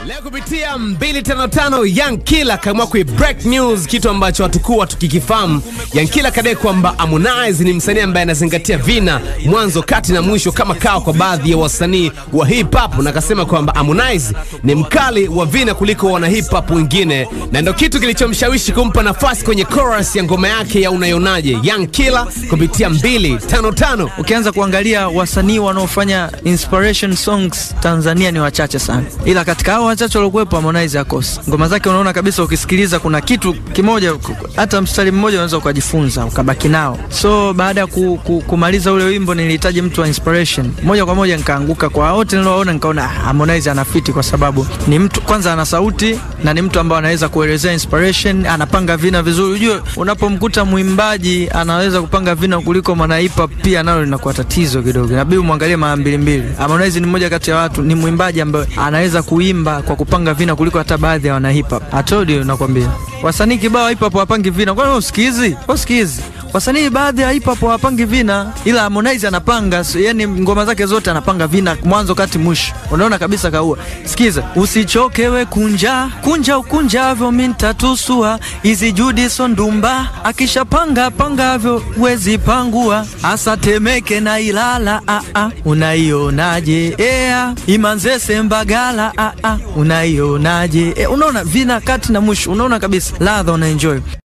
Leo kupitia 255 Young Killer kaamua kui break news, kitu ambacho hatukuwa tukikifahamu. Young Killer kadai kwamba Harmonize ni msanii ambaye anazingatia vina mwanzo, kati na mwisho kama kawa kwa baadhi ya wasanii wa hip hop, na akasema kwamba Harmonize ni mkali wa vina kuliko wana hip hop wengine, na ndio kitu kilichomshawishi kumpa nafasi kwenye chorus ya ngoma yake ya Unaionaje. Young Killer kupitia 255 Ukianza kuangalia wasanii wanaofanya inspiration songs Tanzania ni wachache sana, ila katika hao wachache waliokuwepo Harmonize akosi. Ngoma zake unaona kabisa, ukisikiliza kuna kitu kimoja, hata mstari mmoja unaweza ukajifunza ukabaki nao. So baada ya ku, ku, kumaliza ule wimbo nilihitaji mtu wa inspiration moja kwa moja, nikaanguka kwa wote nilioona, nikaona ah, Harmonize anafiti kwa sababu ni mtu kwanza, ana sauti na ni mtu ambaye anaweza kuelezea inspiration, anapanga vina vizuri. Ujue unapomkuta mwimbaji anaweza kupanga vina kuliko mwana hip hop, pia nalo linakuwa tatizo kidogo, inabidi umwangalie mara mbili mbili. Harmonize ni mmoja kati ya watu, ni mwimbaji ambaye anaweza kuimba kwa kupanga vina kuliko hata baadhi ya wana hip hop. I told you, nakwambia wasanii kibao hip hop wapangi vina, kwani usikizi usikizi wasanii baadhi ya hip hop hawapangi vina, ila Harmonize anapanga. so, Yani ngoma zake zote anapanga vina mwanzo kati mwisho, unaona kabisa kaua. Sikiza, usichoke we kunja kunja ukunjavyo mintatusua hizi judi sondumba akishapanga pangavyo wezi pangua asa Temeke na Ilala a a unaionaje? Ea Imanzese Mbagala a a unaionaje? E, unaona vina kati na mwisho, unaona kabisa ladha, unaenjoy.